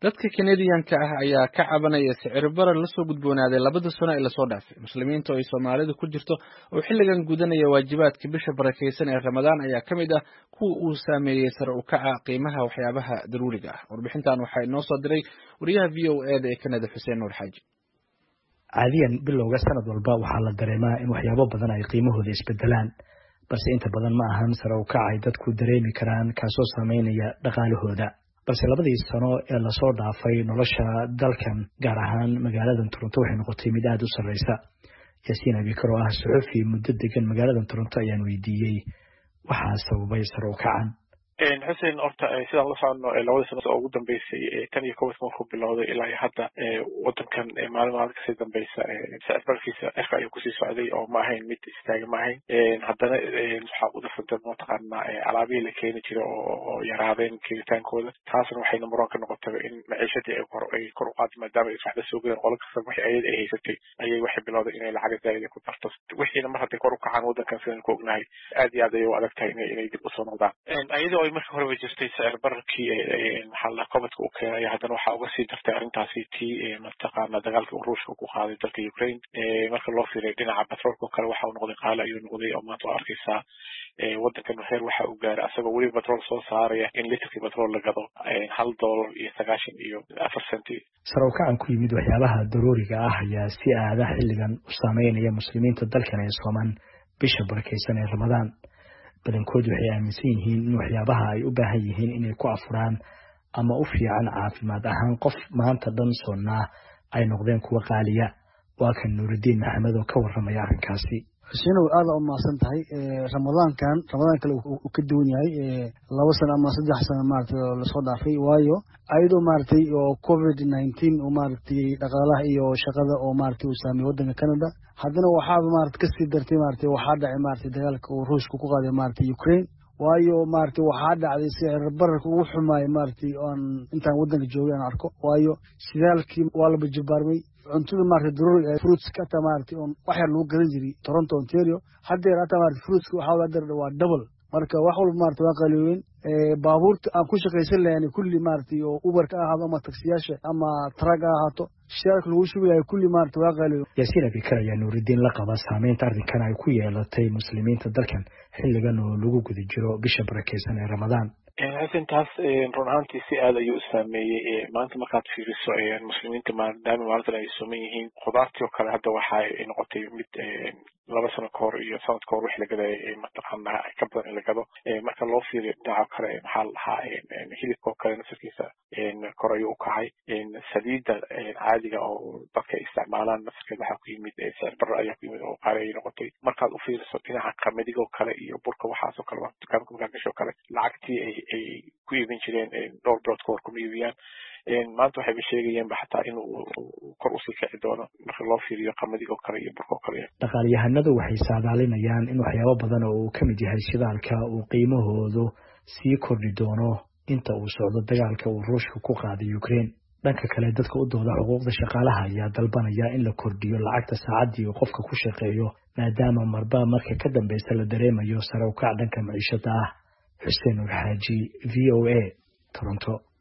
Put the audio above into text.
dadka kanadiyanka ah ayaa ka cabanaya sicir barar lasoo gudboonaaday labada sano ee lasoo dhaafay muslimiinta oo ay soomaalidu ku jirto oo xilligan gudanaya waajibaadka bisha barakaysan ee ramadaan ayaa ka mid ah kuwa uu saameeyey sare u kaca qiimaha waxyaabaha daruuriga ah warbixintan waxaa inoo soo diray wariyaha v o e da ee kanada xuseen nuur xaaji caadiyan bilowga sanad walba waxaa la dareemaa in waxyaabo badan ay qiimahooda isbedelaan balse inta badan ma ahan sare u kac ay dadku dareemi karaan kaasoo saameynaya dhaqaalahooda balse labadii sano ee lasoo dhaafay nolosha dalkan gaar ahaan magaaladan toronto waxay noqotay mid aada u sarreysa yaasiin abikar oo ah suxufi muddo degan magaaladan toronto ayaan weydiiyey waxaa sababay sare u kacan xuseen horta sidaan la socono labadii sano oo ugu dambeysay tan iyo kowdka markuu bilowday ilaa iyo hadda wadankan maalin maalin kasii dambeysa sicir barkiisa cirka ayuu kusii socday oo ma ahayn mid istaaga ma ahayn haddana waxaa u darsantay mataqaana alaabihii la keeni jiray oo yaraadeen keenitaankooda taasna waxayna muran ka noqotay in maciishadii ay kor ay kor u qaado maadaama ay waxba soo galeen qola kasta wixii ayada ay haysatay ayay waxay bilowday inay lacag zaa'ida ku darto wixiina mar hadday kor u kacaan wadankan sidaan ku ognahay aad iyo aad ayay u adag tahay inay inay dib usoo noqdaan iyadoo ay markii horeba jirtay sicir bararkii maxaa la cobadka u keenaya haddana waxaa uga sii dartay arrintaasi tii mataqaana dagaalkii ruushka ku qaaday dalka ukraine marka loo fiiriyo dhinaca batroolka oo kale waxa uu noqday qaali ayuu noqday oo maanta waa arkaysaa wadankan heer waxa uu gaaray asagoo weli batrool soo saaraya in litrkii batrool la gado hal dollar iyo sagaashan iyo afar centi sare u kacan ku yimid waxyaabaha daruuriga ah ayaa si aada xilligan u saameynaya muslimiinta dalkan ee sooman bisha barakaysan ee ramadaan badankood waxay aaminsan yihiin in waxyaabaha ay u baahan yihiin inay ku afuraan ama u fiican caafimaad ahaan qof maanta dhan soonnaa ay noqdeen kuwa qaaliya waa kan nuuridiin maxamed oo ka warramaya arrinkaasi xusenow aada u mahadsan tahay ramadaankan ramadaan kale uu ka duwan yahay laba sano ama saddex sano maaragtay oo lasoo dhaafay waayo ayadoo maaragtay oo covid nineteen oo maaragtay dhaqaalaha iyo shaqada oo maaragtay uu saameeyey waddanka canada haddana waxaaba maarata kasii dartay maaragtay waxaa dhacay maaragtay dagaalka uu ruushka ku qaaday maaragtay ukraine waayo maaragtay waxaa dhacday sicir bararka ugu xumaaya maaragtay oan intaan waddanka joogay aan arko waayo shidaalkii waa la bajibaarmay cuntada maaragtay daruuriga ee fruitska hataa maaragtay on wax yar lagu gadan jiray toronto ontario haddeer hataa maaragtay fruitska waxaa haddeer waa double marka wax walba maaragtay waa qaliyowen baabuurta aan ku shaqaysan lahayn kulli maaragtay oo uberka ahaado ama taksiyaasha ama trag ha ahaato shidaalka lagu shubi lahay kulli maaragtay waa qaliyowen yaasiin abikar ayaa nuuridiin la qaba saameynta arrinkan ay ku yeelatay muslimiinta dalkan xilligan oo lagu guda jiro bisha barakaysan ee ramadaan xasan taas run ahaantii si aad ayuu u saameeyey maanta markaad fiiriso muslimiinta maadaama maalintan ay suman yihiin khudaartii oo kale hadda waxa ay noqotay mid laba sano ka hor iyo sanad ka hor wix la gadaya mataqaana ka badan in la gado marka loo fiiriyo dhinaca kale maxaa la dhahaa hilibka oo kale nasarkiisa kor ayuu u kacay saliidda caadiga oo dadka ay isticmaalaan nasarkeeda waxaa ku yimid sicir barar ayaa ku yimid oo qaali ayay noqotay markaad u fiiriso dhinaca qamadiga oo kale iyo burka waxaas oo kale dukaanka markaa gasho oo kale lacagtii ay ay ku iibin jireen dhowr bilood ka hor kuma iibiyaan maanta waxayba sheegayeenba xataa in kor usii kici doono marka loo fiiriyo qamadiga oo kale iyo burka oo kale dhaqaalyahanadu waxay saadaalinayaan in waxyaabo badan oo uu ka mid yahay shidaalka uu qiimahoodu sii kordhi doono inta uu socdo dagaalka uu ruushka ku qaaday ukraine dhanka kale dadka u dooda xuquuqda shaqaalaha ayaa dalbanaya in la kordhiyo lacagta saacaddii uu qofka ku shaqeeyo maadaama marba marka ka dambeysa la dareemayo sare u kac dhanka maciishada ah xuseen ur xaaji v o a toronto